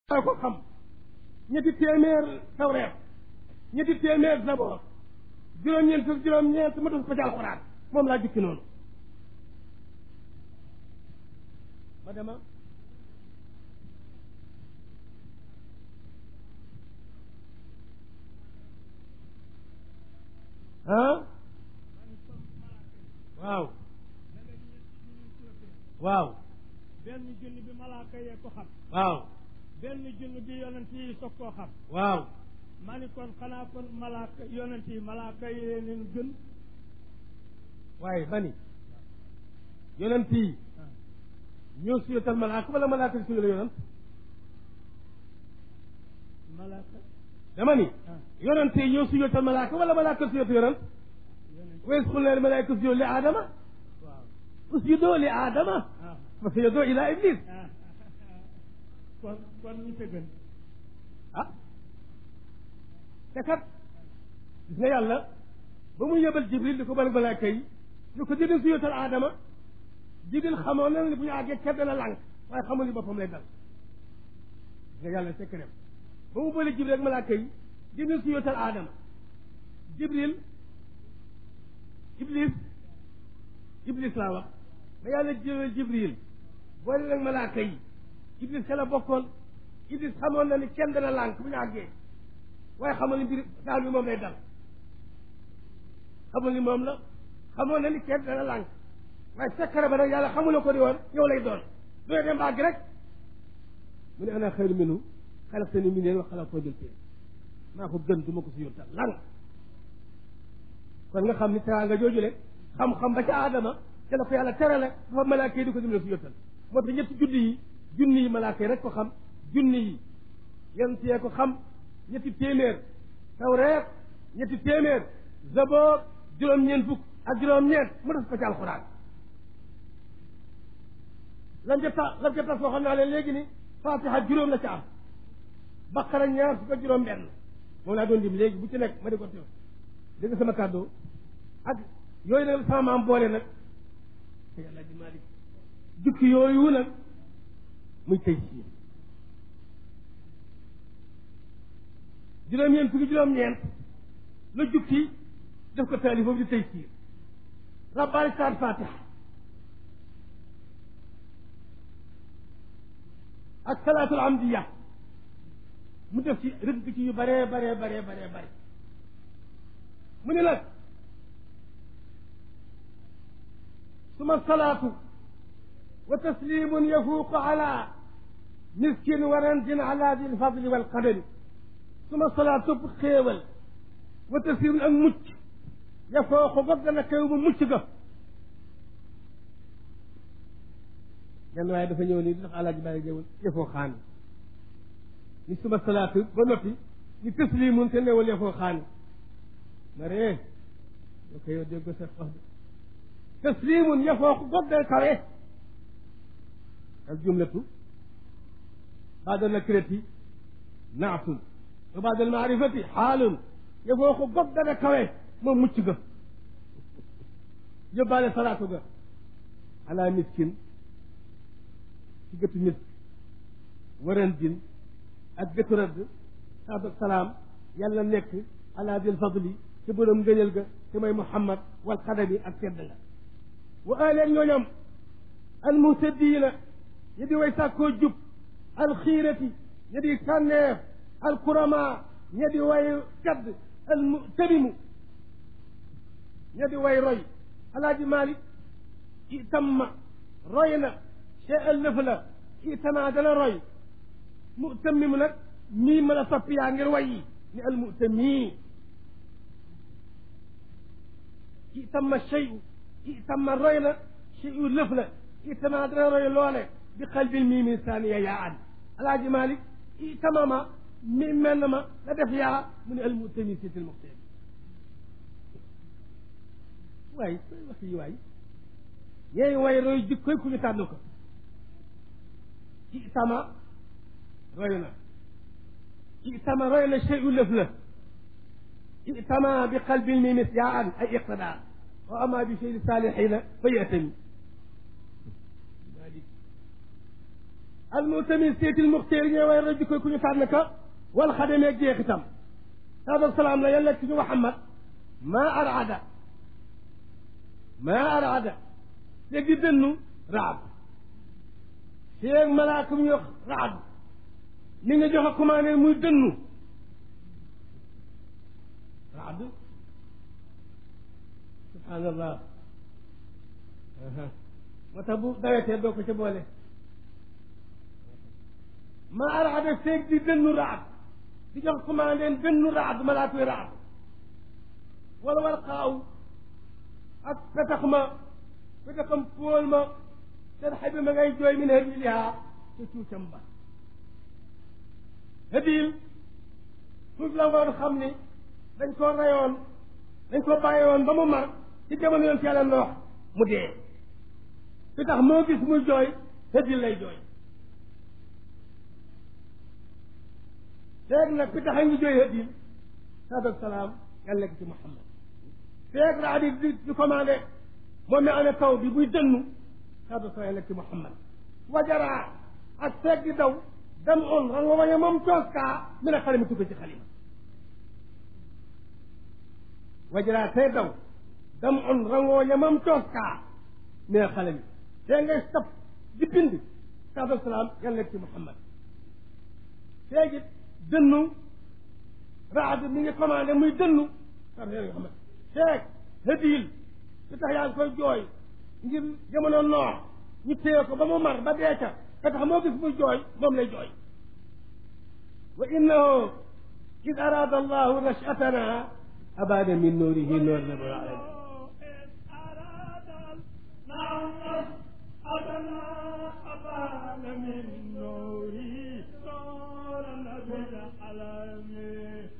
maa ko xam ñetti téeméer tawreet ñetti téeméer zaboor juróom-ñeent fukk juróom-ñeent ma def ko ci alxuraan moom laa jukki noonu ma dema ah waaw waaw benn junni bi malaaka yee ko xam waaw benn junni bi yonent yi soog koo xam waaw ma ni kon xanaa kon malaaka yonent yi malaaka yee leen gën waaye bani yonent yi ñoo suyotal malaaka wala malaaka suyal yonent malaaka dama ni ah yonent yi ñoo suyotal malaaka wala malaaka suyal yonent yonent wa iz qulna lil malaa'ikati usjudu li aadama waaw usjudu li aadama ah fa sajadu ila iblis ah kon kon ñu te gën ah te kat gis nga yàlla ba mu yebal jibril di ko bal malaaka yi ñu ko jëdee suyotal aadama jibril xamoon na ne bu ñu àggee kenn dana lànk waaye xamul ni boppam lay dal gis nga yàlla sekk dem ba mu boole jibril ak malaaka yi jibril suyotal aadama jibril iblis iblis laa wax ba yàlla jëlee jibril boole nag malaaka yi iblis ca la bokkoon iblis xamoon na ni kenn dana lànk bu ñu àggee waaye xamoon ni mbir daal bi moom lay dal xamul ni moom la xamoon na ni kenn dana lànk waaye sekkare ba nag yàlla xamula ko di woon yow lay doon dooy dem bàgg rek mu ne ana xayru minhu xalaqtani min neen wa xalaqtahu min tiin maa ko gën du ma ko si yóbtal lan kon nga xam ni teraanga joojule xam-xam ba ca aadama ca la ko yàlla terale dafa malaaka yi di ko dimbale si yóbtal moo tax ñetti junni yi junni yi malaaka yi rek ko xam junni yi yonent yee ko xam ñetti téeméer tawreet ñetti téeméer zaboor juróom-ñeent fukk ak juróom-ñeent mu def ko ci alxuraan lan ca tax lan ca tax waxoon naa leen léegi ni fatiha juróom la ca am baqara ñaar fukk ak juróom benn moom laa doon dim léegi bu ci nekk ma di ko teew dégg nga sama kàddu ak yooyu nag sama maam boole nag te yàlla di malik jukki yooyu nag muy tey sii juróom-ñeent fukki juróom-ñeent la jukki def ko taalif boobu di tey siir rabbaani saat fatiha ak salaatul amdiya mu def ci rëdd ci yu bare bare bare bare bare mu ne nag suma salaatu wa taslimun yafuuqu ala miskin wa ranjin ala di lfadli walqadari suma salaat topp xéewal wa taslimun ak mucc yafooqu ba gën a kaw ba mucc ga genn waaye dafa ñëw nii di tax alaaji bàyyi jëwul yafoo xaani ni suma salaatu ba noppi ni taslimun te newal yafoo xaani ma ree yoo ko yow dégg ko sax wax de taslimun yafooqu ba gën a kawe al jumlatu baada nakirati naatun wa baada al maarifati xaalun yafooqu ba gën a kawe moom mucc ga yóbbaale salaatu ga ala miskin ci gëtu nit waran din ak gëtu rëdd saatu salaam yàlla nekk ala dil fadli ci borom ngëneel ga te mooy muhammad wal xadami ak tedd nga wa aleen ñooñam al muhtadiina ñi di way sàkkoo jub al xiirati ñi di tànneef al kurama ñi di way kadd al mutamimu ñi di way roy alaaji malik itamma roy na chey al lëf la itama dana roy mutammimu nag mii mën a soppi yaa ngir way yi ni al mutami itamma cheyu itamma roy na cheyu lëf la itama dana roy loole bi qalbil mii min saaniya yaa an alaaji malik itamama mi mel na ma la def yaa mu ne al mutami sitil muxtami waay wax yi waay yeey way roy jikkoy ku ñu tànn ko ci tama roy na ci tama roy na cheyu lëf la ci tama bi qalbil mi mis yaa an ay iqtidaa wa ama bi chey salihina fa yatami malik al mutami seetil muxteer ñooy way rajo koy ku ñu tànn ka wal xademeeg jeexitam saadu salaam la yàlla ci ñu Muhammad maa arada maa arada te di dënnu raab feeg malaaka mu ñu wax raab mi nga joxe commandé muy dënnu raab subhaanallah moo tax bu dawetee doo ko ca boole maa arada feeg di dënnu raab di jox commandé dënnu raab malaaka yi raab wala war xaaw ak petax ma petaxam póol ma seen xabi ma ngay jooy min habilihaa ca cuucam ba habil suuf la ngoon xam ni dañ koo rayoon dañ koo bàyyi woon ba mu mar ci jamono yoon ci yàlla noox mu dee petax moo gis muy jooy habil lay jooy feeg nag petax a ngi jooy habil saadu salaam yàlla nekk ci Muhammad feeg raa di di di commandé moom mi amee taw bi buy dënnu saadu salaam yàlla nekk ci Muhammad wajaraa ak feeg di daw dam on rango wañe moom coos kaa mi ne xale mi tukk ci xalima wajaraa tey daw dam on rango wañe moom coos kaa mi ne xale mi tee ngay sab di bind saadu salaam yàlla nekk ci Muhammad feegi dënnu raad mi ngi commandé muy dënnu sax yéen nga xam ne feeg hëdiil su tax yaa ngi koy jooy ngir jamono noor ñu téye ko ba mu mar ba dee ca ka tax moo gis muy jooy moom lay jooy wa innahu id arada allahu nashatana abada min nuurihi noor na bal alamin من نوره نورا بالعالمين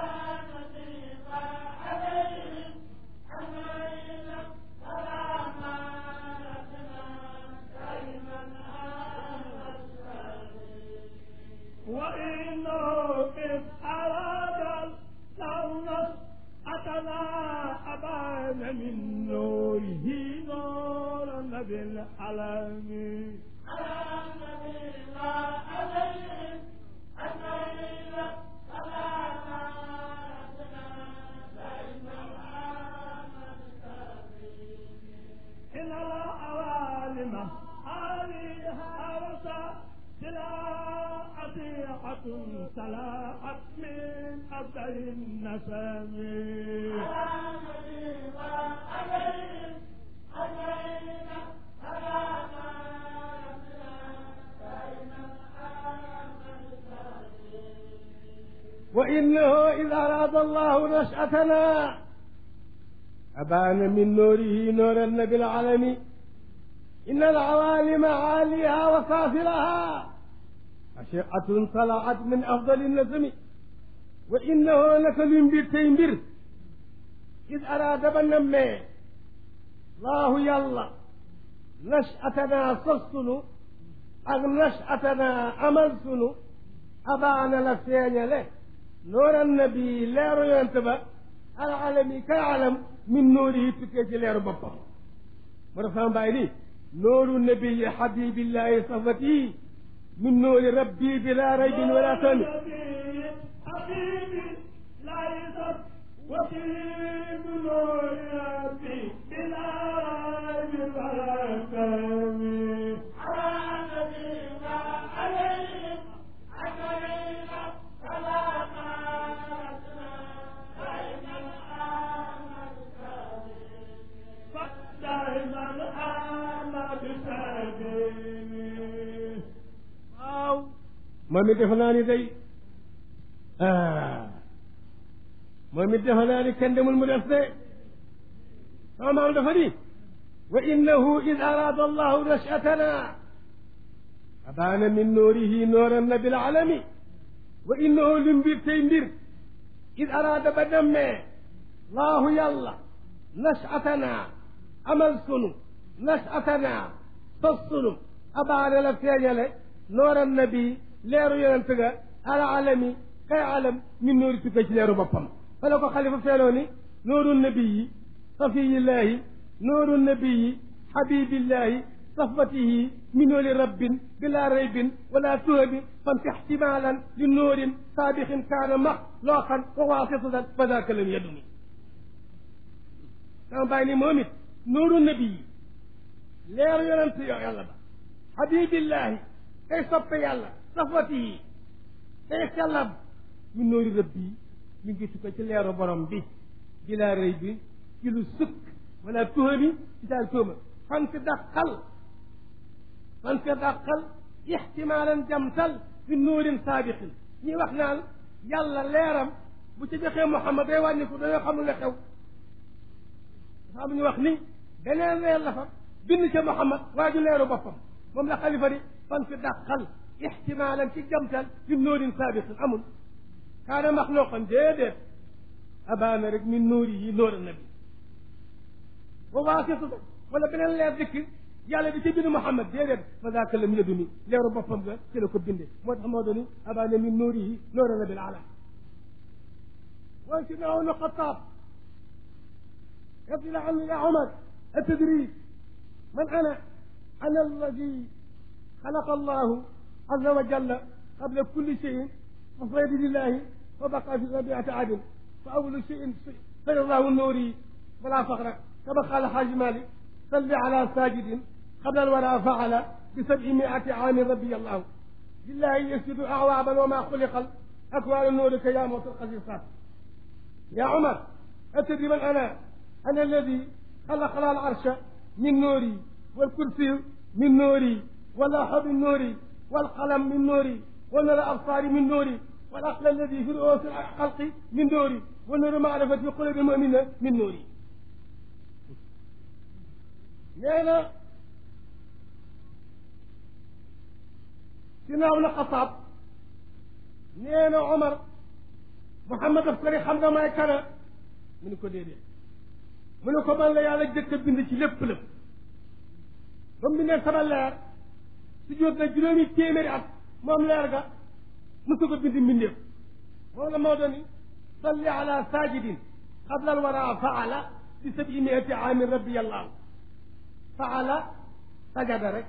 وإنه إذ أراد الثورة أتنا أبان من نوره نورا بالعالمين إن العوالم عليها وسا سلاعة سلاعت من أبدل النسم وإنه إذ أراد الله نشأتنا أبان من نوره نور النبي العالمي إن العوالم عاليها وصافرها أشعة طلعت من أفضل النسم وإنه لكل بير إذ أراد بنمي الله يلا نشأتنا صصن أغ نشأتنا أملسن أبان لسين له نور النبي لا ينتبه العالمي كعلم من نوره تكيج لير بابا مرسام بايني نور النبي حبيب الله صفتي من نور ربي بلا ريب ولا تن حبيبي لا يزر وكيل نور ربي بلا ريب ولا تن دائما أنا بسبيلي waaw moom it defe naa ni day ah moom it defe naa ni kenn demul mu des de sama maam dafa ni wa innahu id arada allahu nashatana abaana min nuurihi nooran na bil alami wa innahu li mbir tey mbir id araada ba demmee laahu yàlla nashatana amal sunu nashatana sos sunu abaana la feeñale nooran nabi leeru yonent ga ala alami kay alam min nuuri tukkee ci leeru boppam fa la ko xalifa feeloo ni nooru nabiyi safiyillaahi nooru nabiyi xabibillahi صفوته من نور رب بلا ريب ولا تهب فانت احتمالا لنور سابق كان مخلوقا وواسطة فذاك لم يدني sama bàyyi ni moom it nooru nabi yi leer yonent yo yàlla ba habibillahi kay soppe yàlla safwati yi kay sellab min noori rëbb yi mi ngi tukko ci leeru borom bi bilaa rëy bi ci lu sukk wala tuhami ci daal tuuma fan fi dàqal fan fi dàqal ixtimaalan jamtal fi nóorin saabiqin ñi wax naan yàlla leeram bu ci joxee Muhammad day wàññi ko dañoo xamul ne xew dafa am ñu wax ni beneen leer la fa bind ca Muhammad waa ju leeru boppam moom la xalifa di fan fi dàqal ixtimaalan ci jamtal fi nóorin saabiqin amul kaana maxluqan déedéet abaana rek min nóori yi nóor nabi wa waasitu wala beneen leer dikk yàlla di ci bind Muhammad déedéet fa daaka lam yëdu ni leeru boppam nga ci la ko binde moo tax moo dooni abaana min nóori yi nóor nabi ala وانت معه خطاب يقول عنه يا عمر التدريس من انا انا الذي خلق الله عز وجل قبل كل شيء فصيد لله وبقى في ربيعة عدن فأول شيء سير الله النوري ولا فخر كما قال حاج مالك صل على ساجد قبل الورى فعل بسبعمائة عام ربي الله لله يسجد أعوابا وما خلق أكوان النور يا موت القصيصات يا عمر أتدري من أنا أنا الذي خلق لها العرش من نوري والكرسي من نوري واللوح من نوري والقلم من نوري ونور الأبصار من نوري والعقل الذي في رؤوس الخلق من نوري ونور معرفة في قلوب المؤمنة من نوري نانا سيدنا ابن الخطاب نانا عمر محمد أفكاري خمنا ما يكنا من كو ديدي من كو من لا يالا جëk bind ci lépp lépp ba mu bindee sama leer su jóot na juróomi téeméeri at moom leer ga musu ko bind mbindeef moom la moo dooni salli ala sajidin qabla alwara faala bi sabi miati aamin rabbi allahu faala sajada rek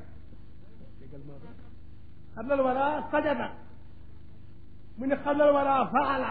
qabla alwara sajada mu ne qabla alwara faala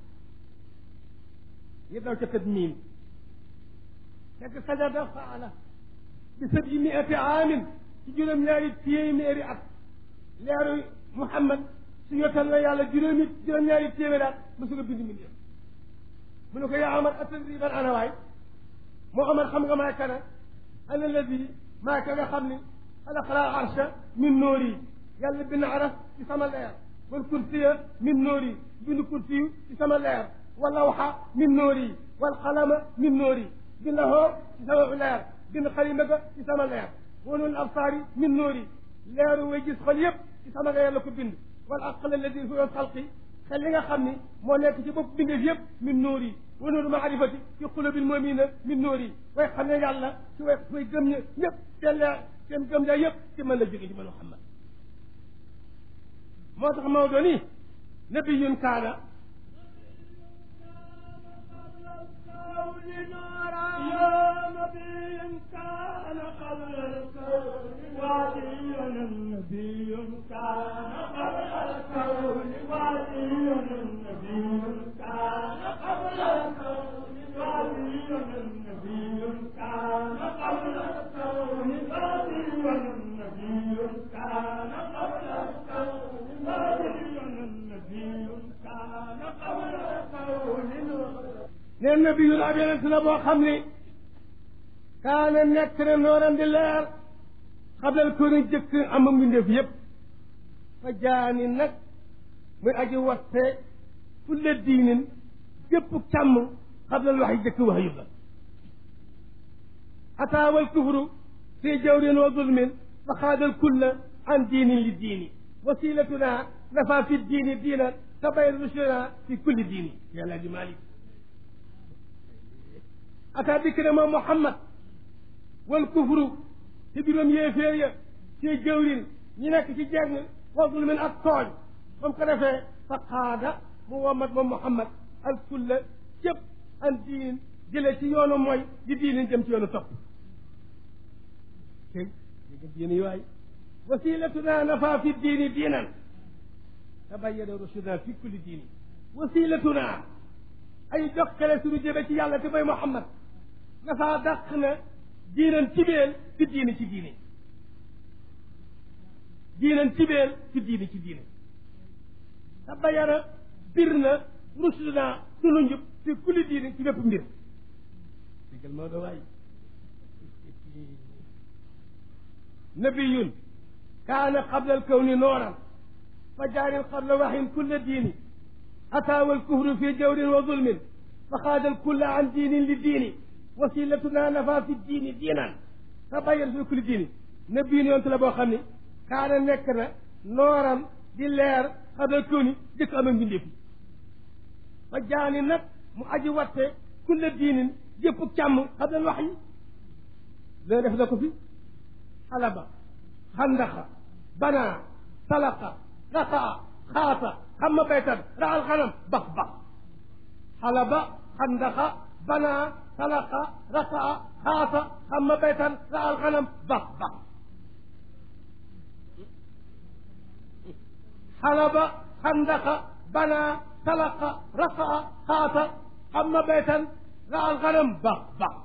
yi daw ca tadmiin fekk sajada faala bi sabi miati aamin ci juróom-ñaari téeméeri at leeru Muhammad su yotal na yàlla juróomi juróom-ñaari téeméeri at mosu ko bind mbindeef mu ne ko yaa Omar atadri ban ana waay moo Omar xam nga maay kana ana alladi maa ka nga xam ni xalaqa al arsha min nóori yàlla bind aras ci sama leer wal kursiya min nóori bind kursiyu ci sama leer wal lawxa min nóori wal qalama min nóori bind hoo ci sama leer bind xalima ga ci sama leer wanul absaari min nóori leeru way gis xol yëpp ci sama leer la ko bind wal aql alladi fi xalqi xel li nga xam ni moo nekk ci bopp bindeef yëpp min nóori wa nuuru maarifati fi xulubil mu'minina min nóori way xam ne yàlla ci way way gëm ña ñëpp seen leer seen gëm leer yëpp ci mën la jóge ci man Muhammad moo tax Maodo ni nabiyun kaana يا نبي كان قبل الكون واديا نبي كان قبل الكون واديا نبي كان قبل الكون واديا نبي كان قبل الكون واديا نبي كان قبل الكون واديا نبي كان قبل الكون neen nabiyun ab yonent la boo xam ni kaana nekk na nooram di leer xablal ko ni jëkk am mbindeef yëpp fa jaani nag muy aji watte fulle diinin gépp càmm xablal wax yi jëkk wax yu la ataawal kufru fi jawrin wa zulmin fa xaadal kulla an diinin li diini wasilatuna nafa fi diini diina tabayr rushduna fi kulli diini yàlla di malik ataa dikk ne moom Muhammad wal kufru ci biiram yéeféer ya ci jëwrin ñi nekk ci jeng wa zulmin ak tooñ ba mu ko defee fa qaada mu womat moom Muhammad al kulla cëpp an diin jële ci yoonu mooy di diinin jëm ci yoonu topp tey dégg diini waay wasilatuna nafa fi diini diinan tabayyana rushuna fi kulli diini wasilatuna ay jokkale suñu jëme ci yàlla te mooy Muhammad nafa dàq na diinan cibeel fi diini ci diini diinan cibeel fi diini ci diini tabayyana bir na rushuna sunu njub fi kulli diini ci bépp mbir déggal Maodo waay nabiyun kaana qabla alkawni nooran fa jaarin qabla waxin kulla diini ataawa alkufru fi jawrin wa zulmin fa xaada alkulla an diinin li diini wasilatuna nafa fi diini diinan tabayyan fi kulli diini nabiyun yontu la boo xam ni kaana nekk na nooran di leer qabla alkawni jëkk am ak mbindeef fa jaani nag mu aji watte kulla diinin jëpp càmm qabla alwax yi loolu def na ko fi xalaba xandaxa banaa talaqa raqaa xaata xamma baytan raxal xanam bax bax xalaba xandaxa banaa talaqa raqaa xaata xamma baytan raxal xanam bax bax xalaba xandaxa banaa talaqa raqaa xaata xamma baytan raxal xanam bax bax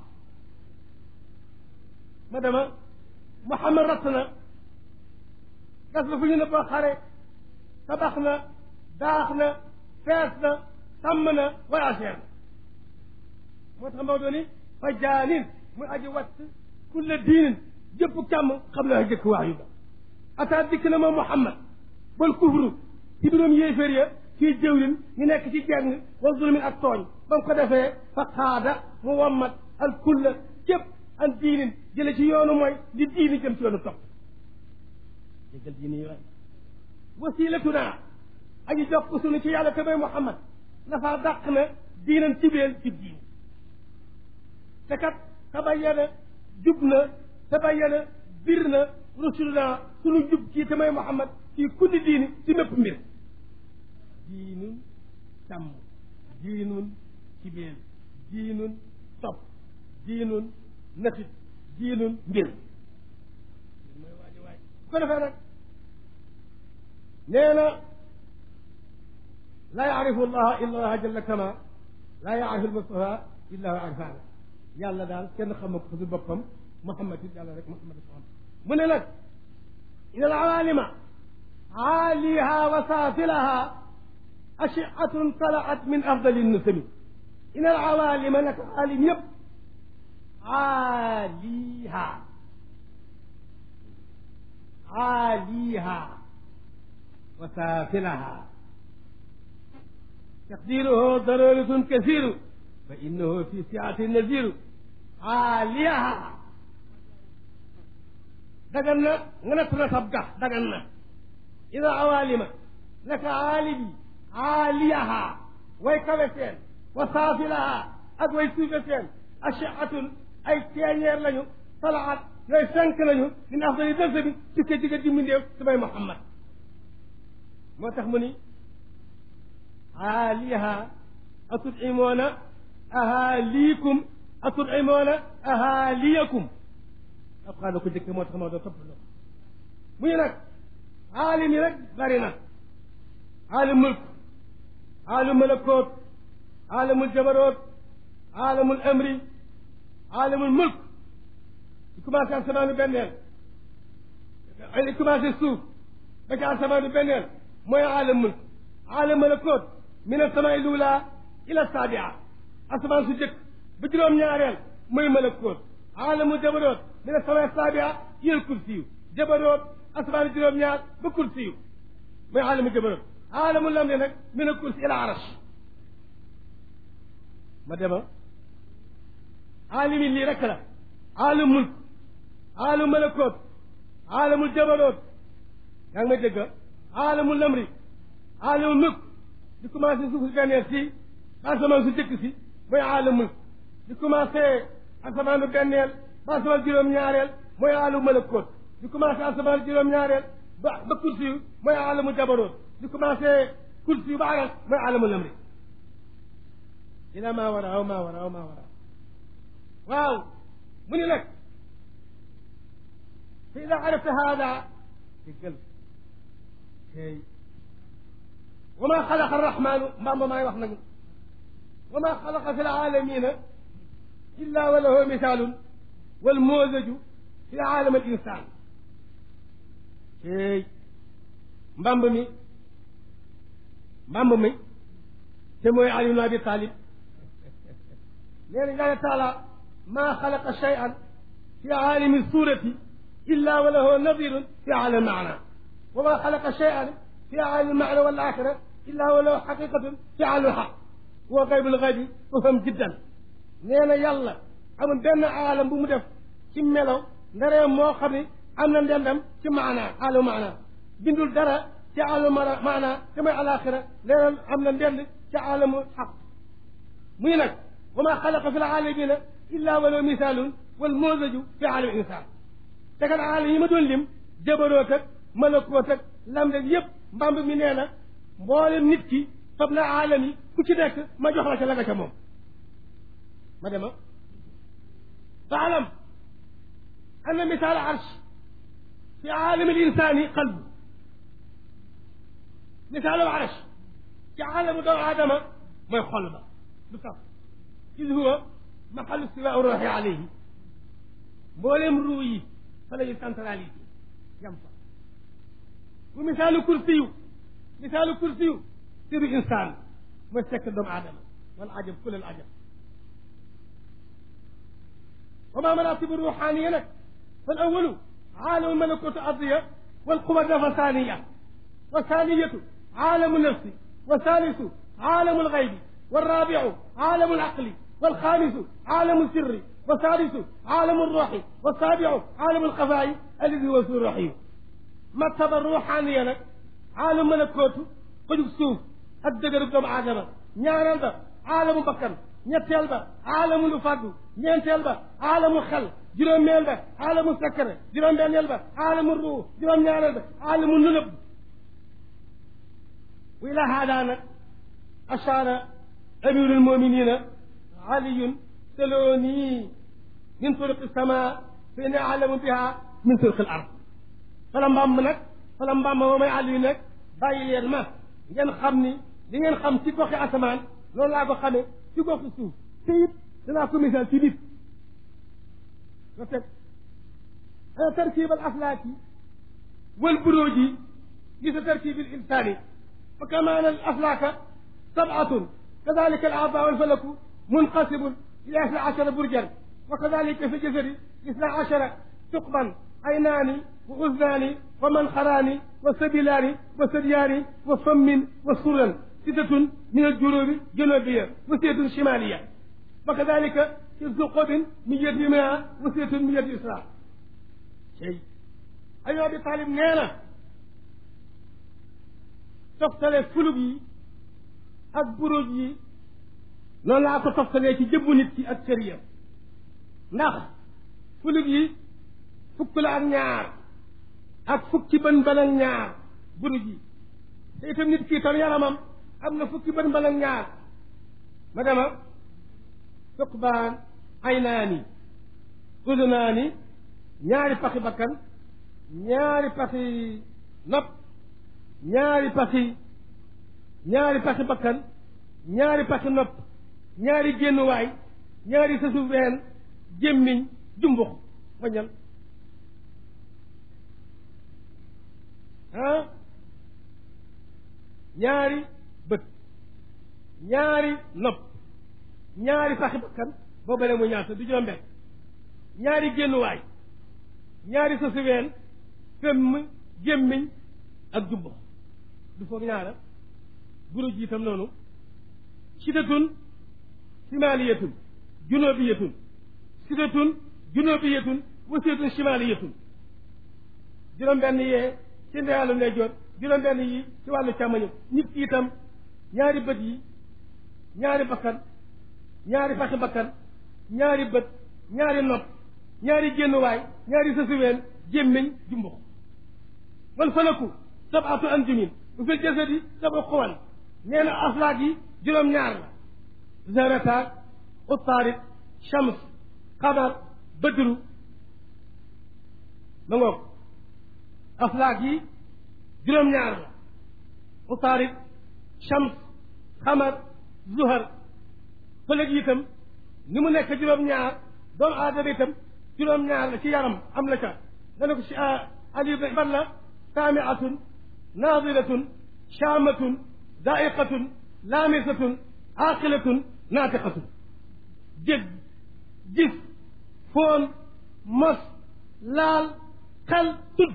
ma dama Muhammad ratt na gas na fu ñu ne boo xare tabax na daax na fees na sàmm na voyageur na moo tax Maodo ni fa jaanin muy aji watt kulle diinin jëpp càmm xam na jëkk wax yu ba ataa dikk na moom Muhammad bal kufru ci biroom yéeféer ya fii jëwlin ñu nekk ci jeng wa zulmin ak tooñ ba mu ko defee fa xaada mu wammat al kulla jëpp an diinin jële ci yoonu mooy di diini jëm ci yoonu topp déggal diini yi waay wasilatuna aji jokk sunu ci yàlla te mooy Muhammad dafa dàq na diinan cibeel ci diini te kat tabayyana jub na tabayyana bir na rusuluna sunu jub kii te mooy Muhammad ci kulli diini ci mépp mbir diinun sàmm diinun cibeel diinun topp diinun natit diinun mbir mooy waaji waay bu ko defee nag nee na laa yaarifu allaha illa allaha jalla kama laa yaarifu almustafa illa huwa arfana yàlla daal kenn xama ko fi boppam muhammad it yàlla rek muhammad xam mu ne nag ina al awalima aaliha wa saafilaha ashiatun talaat min afdali nusami ina al awalima nag aalim yëpp aaliha aaliha wa saafilaha taqdiruhu daruratun kasiru fa innahu fi siati naziru aaliha dagan na nga natt na sab gax dagan na ina awalima naka aalibi aaliyaha way kawe seen wa saafilaha ak way suufe seen ashiatun ay teeñeer lañu talaat yooyu fenk lañu min afdali dëlsa bi ci ko digga dimmindeew samay Muhammad moo tax mu ni aaliha atudimoona ahaaliikum atudimoona ahaaliyakum alquran ko jëkke moo tax moo doo topp loo mu ñu nag aalim yi rek bari na aalim mulk aalim malakoot aalimul jabaroot aalimul amri aalimul mulk di commencé asamaanu benneel li commencé suuf ba ci asamaanu benneel mooy aalim mulk aalim malakoot min asamaai lula ila sabia asamaan su jëkk ba juróom-ñaareel mooy malakoot aalamu jabaroot min asamaai sabia ila kursiyu jabaroot asamaanu juróom-ñaar ba kursiyu mooy aalamu jabaroot aalamu lamri nag min a kursi ila arash ma dema aalimi lii rek la aalam mulk aalam malakoot aalamul jabaroot yaa ngi may dégg aalamul lamri aalamul mulk di commencé suuf si benneel si ba asamaan su jëkk si mooy aalam mulk di commencé asamaanu benneel ba asamaan juróom-ñaareel mooy aalamu malakoot di commencé asamaan juróom-ñaareel ba ba kursi yu mooy aalamu jabaroot di commencé kursi yu ba aras mooy aalamul lamri ila maa wara aw maa wara aw maa wara waaw mu ni nag fa ida arafta hada déggal tey wa ma xalaqa arrahmanu mbamba maay wax nag wa ma xalaqa fi laalamina illa wa lahu misaalun wal moosaju fi aalam al insan tey mbamb mi mbamb mi te mooy Ali ibn Abi Talib nee na yàlla taala maa xalaqa cheyan fi aalami surati illa wa lahu nadirun fi aalam maana wa maa xalaqa cheyan fi aalam maana wal axira illa wa lahu xaqiqatun fi aalam xaq wa gaybul gaybi faham jiddan nee na yàlla amul benn aalam bu mu def ci melo ndaree moo xam ne am na ndendam ci maana aalam maana bindul dara ci aalam maana te mooy alaxira nee na am na ndend ci aalamu xaq muy nag wa maa xalaqa fi l aalamina illa wa lahu misaalun wal moosaju fi aalami insaan te kat aalam yi ma doon lim jabaroot ak malakoot ak lam rek yëpp mbamb mi nee na mboolem nit ki fab na aalam yi ku ci nekk ma jox la ca la nga ca moom ma dema faalam anna misaal arsh fi aalami l insaani qalbu misaalu arsh ci aalamu doomu aadama mooy xol ba lu tax is huwa maxalu stiwaa ruuxi alayhi mboolem ruu yi fa la ñu centralité yam fa bu misaalu kursiyu misaalu kursiyu siru insaan mooy sekk doomu aadama wal ajab kulal ajab wa ma maratibu ruuxaaniya nag fal awalu aalamu malakutu ardiya wal quwa dafa saaniya wa saaniyatu aalamu nafsi والثالث عالم الغيب والرابع عالم العقل والخامس عالم السر والسادس عالم الروح والسابع عالم الخفاء الذي هو في الروح مرتبة الروحانية نك عالم ملكوت قد سوف الدقر بدم آدم ñaareel ba aalamu bakkan ñetteel ba aalamu lu fàddu ñeenteel ba aalamu xel juróomeel ba aalamu sakkare juróom-benneel ba aalamu ruu juróom-ñaareel ba aalamu nunëb وإلى هذا أشار أمير المؤمنين علي سلوني من طرق السماء فإني أعلم بها من طرق الأرض فلما منك فلما ما ما علي نك bàyyi leen ma ngeen xam ni li ngeen xam ci goxi asamaan loolu laa ko xamee ci goxi suuf te it danaa ko misaal ci nit nga teg tarkib al aflaaki wal buruuji gis tarkib al insaani فكما أن الأفلاك سبعة كذلك الأعضاء والفلك منقسم إلى اثنا عشر برجا وكذلك في الجسد اثنا عشر ثقبا عينان وأذنان ومنخران وسبيلان وثديان وفم وسرا ستة من الجنوب جنوبية وستة شمالية وكذلك في الثقب من يد يمنى وستة من يد يسرى شيء أيها أبي طالب نينا toftale fulug yi ak buruj yi noonu laa ko toftalee ci jëbbu nit ki ak cër ya ndax fulug yi fukk la ak ñaar ak fukki bën bën ak ñaar buruj yi te itam nit ki tam yaramam am na fukki bën bën ak ñaar ma dema suqbaan aynaani udunaani ñaari paxi bakkan ñaari paxi nopp ñaari paxi ñaari paxi bakkan ñaari paxi nopp ñaari génnuwaay ñaari sësu ween gémmiñ jumbux wañal ah ñaari bët ñaari nopp ñaari paxi bakkan boobu ne mu ñaata du juróom benn ñaari génnuwaay ñaari sësu ween fëmm gémmiñ ak jumbux du foog ñaara buruj yi itam noonu sitatun simaliyatun junubiyatun sitatun junubiyatun wasiyatun simaliyatun juróom benn yee ci ndeyalu ndeyjoor juróom benn yi ci wàllu càmmoñu nit ki itam ñaari bët yi ñaari bakkan ñaari faxi bakkan ñaari bët ñaari nopp ñaari génnuwaay ñaari sësuween gémmiñ jumbux wal falaku sabatu anjumin bu fil jasadi sabu xuwan nee na aflaak yi juróom-ñaar la zarataat utaarit shams qamar bëdru ma ngoog aflaak yi juróom-ñaar la utaarid shams xamar zuhar fëlëg yi itam ni mu nekk juróom-ñaar doomu aadama itam juróom-ñaar la ci yaram am la ca nga ne ko si ali ban la saamiatun naadiratun shaamatun daiqatun laamisatun aqilatun naatiqatun dégg gis foon mos laal xel tudd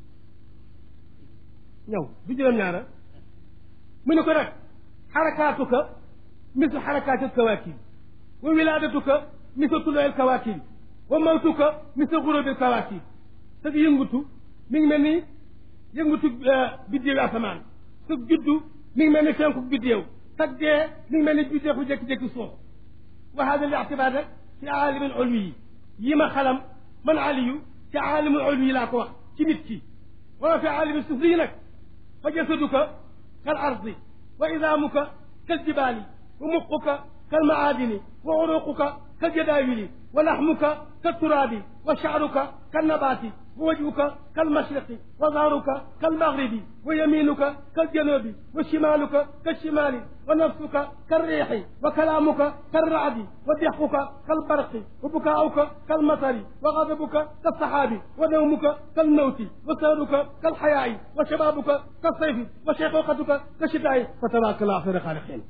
ñëw du juróom-ñaara mu ne ko nag xarakaatuka mislu xarakaati alkawaakib wa wilaadatuka mislu tuluu alkawaakib wa mawtuka mislu gurubi alkawaakib sa yëngutu mi ngi mel ni yëngutu biddéewi asamaan sa juddu mi ngi mel ni fenku biddéew sa dee mi ngi mel ni biddéew bu jékki-jékki suuf wa hada li ictibaar rek ci aalimin ulwi yi yi ma xalam man aliyu ci aalimin ulwi yi laa ko wax ci nit ki wa fi aalimin sufli yi nag fa jasaduka kal ardi wa idaamuka kal jibaali wa muquka kal maadini wa uruquka kal jadaawili wa laxmuka kal turaabi wa shacruka kal nabaati wa wajhuka kal mashriqi wa zahruka kal maghribi wa yaminuka kal janubi wa shimaluka kal shimali wa nafsuka kal riixi wa kalaamuka kal racdi wa dixquka kal barqi wa bukaauka kal matari wa gadabuka kal saxaabi wa nawmuka kal mawti wa sahruka kal xayaa'i wa shabaabuka kal sayfi wa shayqooqatuka kal shitaa'i fa tabaaraka llaahu xayru xaaliqiin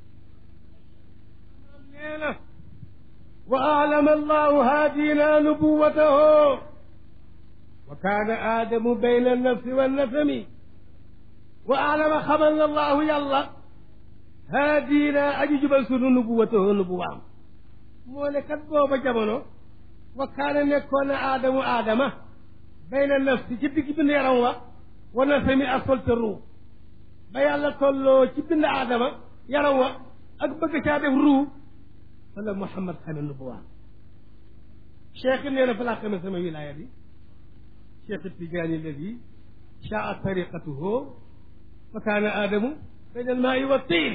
nee na wa aalama allahu haadina nubuwatahu wa kaana aadamu bayna annafsi wannasami wa aalama xamal na allahu yàlla haadina aji jubal sunu nubuwatahu nubuwaam moo ne kat booba jamono wa kaana nekkoon na aadamu aadama bayna nafsi ci digg bind yaram wa wa nasami ak solte ruu ba yàlla tolloo ci bind aadama yaram wa ak bëgg caa def ruu fa la Muhammad xame nubuwaam cheikh nee na fa laa xame sama wilaaya bi cheikh Tijaani alladi shaa tariqatuhu fa kaana aadamu bayna almaai wa tiin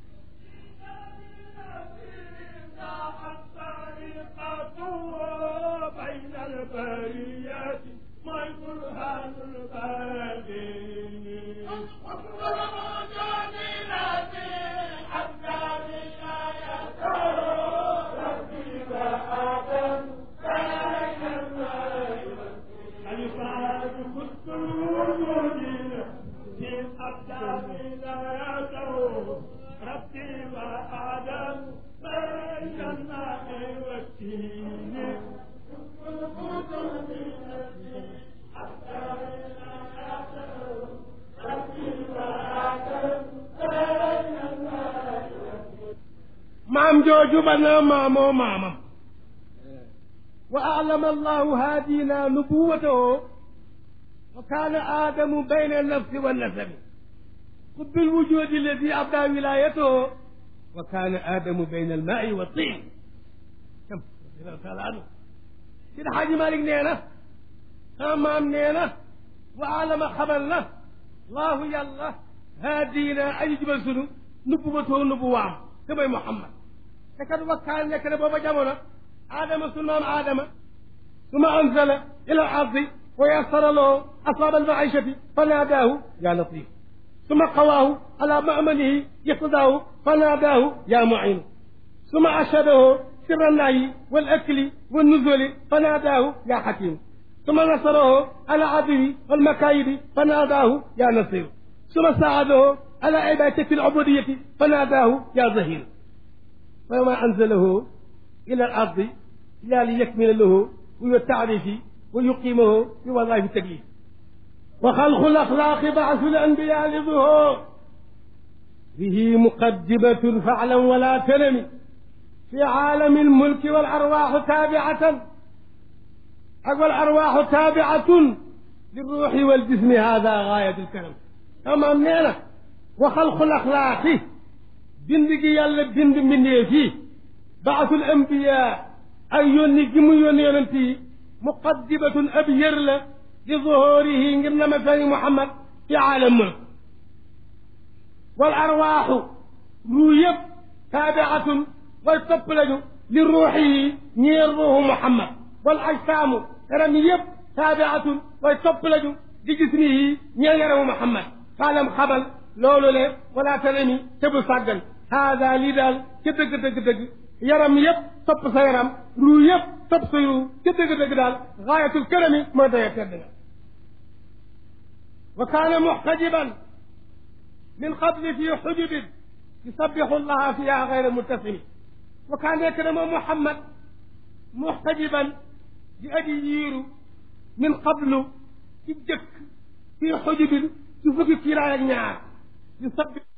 بين البريات ما البرهان الباقي الفاظ خذ الوجود في الأبدان لا يدعو ربي وآدم بين الماء والتين maam jooju ba na maamoo maamam wa alama allahu haadina nubuwatahu wa kaana aadamu bayna annafsi wannasabi qutbi lwujudi alladi abda wilayatahu wa kaana aadamu bayna almaai wa tin kam radiallahu taala anhu sida xaaji malik nee na sama maam nee na wa alama xamal na laahu yàlla haadina aji jubal sunu nubuwatahu nubuwaam te mooy muhammad te kat wakkaan nekk na booba jamono aadama su maam aadama suma anzala ila ardi wa yassara lahu asbaab almaishati fa naadaahu ya latif suma qawaahu ala mamanihi iqtadaahu fa naadaahu ya muinu suma ashadahu sirra naayi wal akli wal nuzuli fa naadaahu ya xakim suma nasarahu ala aduwi wal makayidi fa naadaahu ya nasir suma saadahu ala ibadati alubudiyati fa naadaahu ya zahir فما أنزله إلى الأرض إلا ليكمل له ويتعرف ويقيمه بوظائف التكليف وخلق الأخلاق بعث الأنبياء لظهور به مقدمة فعلا ولا تنم في عالم الملك والأرواح تابعة أقوى الأرواح تابعة للروح والجسم هذا غاية الكلام تمام نعم وخلق الأخلاق bind gi yàlla bind mbindee fii baasul ambiya ak yónni gi mu yónni yonent yi muqaddimatun ab yër la di zuhurihi ngir na ma feeñ Muhammad ci aalam mulk wal arwaaxu ruu yëpp taabiatun way topp lañu li ruuxi yi ñeer ruuxu Muhammad wal ajsaamu yaram yëpp taabiatun way topp lañu di gis ni yi ñeel yaramu Muhammad faalam xamal loolu le wala tanami te bu sàggan haada lii daal ca dëgg dëgg dëgg yaram yëpp topp sa yaram ruu yëpp topp sa ruu ca dëgg dëgg daal gaayatul karami mooy daya tedd nga wa kaana muxtajiban min qabli fi xujubin yusabixu llaha fiha gayra muttasimi wa kaan nekk na moom Muhammad muxtajiban di aji yiiru min qablu ci jëkk fii xujubin ci fukki kiiraay ak ñaar yusabix